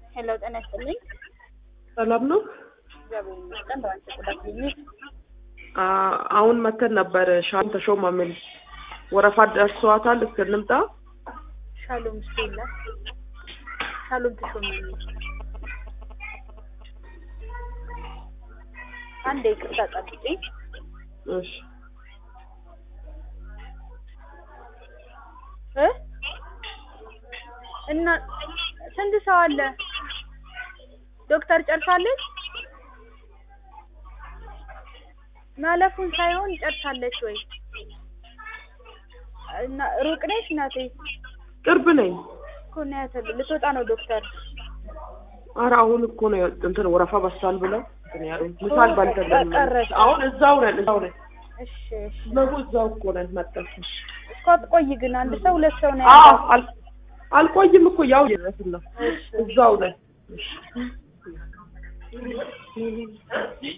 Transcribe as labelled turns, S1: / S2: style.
S1: ሄሎ ጤና ይስጥልኝ።
S2: ሰላም ነው።
S1: እግዚአብሔር ይመስገን። በአንቺ ቁጥር ክሊኒክ
S2: አ- አሁን መተን ነበር ሻም ተሾመ ምን ወረፋ ደርሷታል። እስክንምጣ
S1: ሻሎም ስቴላ ሻሎም ተሾመ ነው። አንዴ ይቅርታ ጠብቂኝ።
S2: እሺ
S1: እ እና ስንት ሰው አለ? ዶክተር ጨርሳለች? ማለፉን ሳይሆን ጨርሳለች ወይ? እና ሩቅ ነሽ እናቴ?
S2: ቅርብ ነኝ።
S1: እኮ ነው ያተል ልትወጣ ነው ዶክተር።
S2: ኧረ አሁን እኮ ነው እንትን ወረፋ በሳል ብለው እንትን ያሉት ምሳል ባልተለም
S1: ቀረች።
S2: አሁን እዛው ነን እዛው ነን
S1: እሺ እሺ።
S2: ነው እዛው እኮ ነን መጣን።
S1: እኮ አትቆይ ግን አንድ ሰው ሁለት ሰው ነው
S2: አዎ
S1: ያለው።
S2: አል- አልቆይም እኮ ያው እየደረስን ነው
S1: እሺ
S2: እዛው ነን።